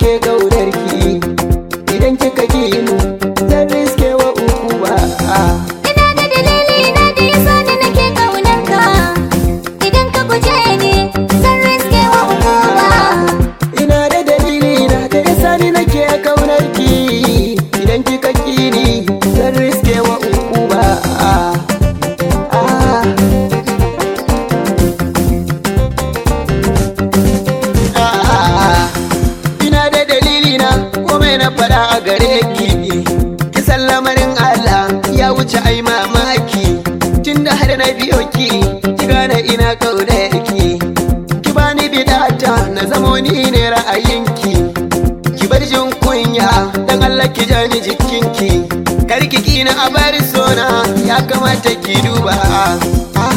nake kaunar ki idan kika ki ni zan riske wa uku ba Ina da dalili na da yasa ni nake kaunar ka Idan ka guje ni zan riske wa ukuba ina da dalili na da yasa ni nake kaunar ki idan kika ki ni zan riske wa uku ba ina da dalili na komai na fada a gare ki kisan lamarin Allah ya wuce ai mamaki tunda har na biyo ki ki gane ina kaunar ki ki bani bidata na zamo ni ne ra'ayinki ki bar jin kunya dan Allah ki jani jikinki kar ki kina a bari sona ya kamata ki duba ah.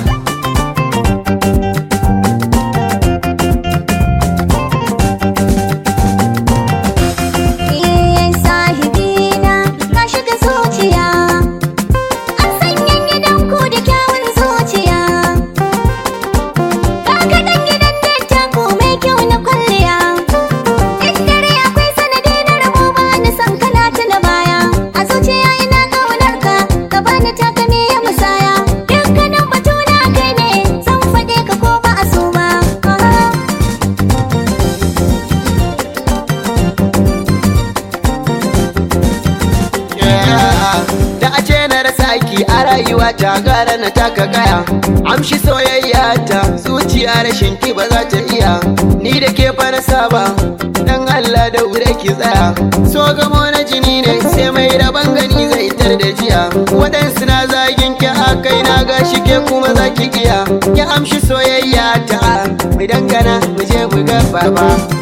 Eh sahibina ka shiga zuciya An sanya gidan ku da kyawun zuciya Ka kaɗan gidan dattako mai kyau na kwalliya In dare akwai sanadi na rabo ba ni san kana tuna baya A zuciya ina ƙaunar ka ka bani taka me ya musaya Dukkanin batu na kai ne zan faɗe ka ko ba a so ba da a ce na rasa ki a rayuwa ta gara na taka kaya amshi soyayya ta zuciya rashin ki ba za ta iya ni da ke fa na saba dan Allah da wure ki tsaya so gamo na jini ne sai mai rabon gani zai tar da jiya waɗansu na zagin ki a kai na gashi ke kuma za ki iya ki amshi soyayya ta mu dangana mu je mu ga baba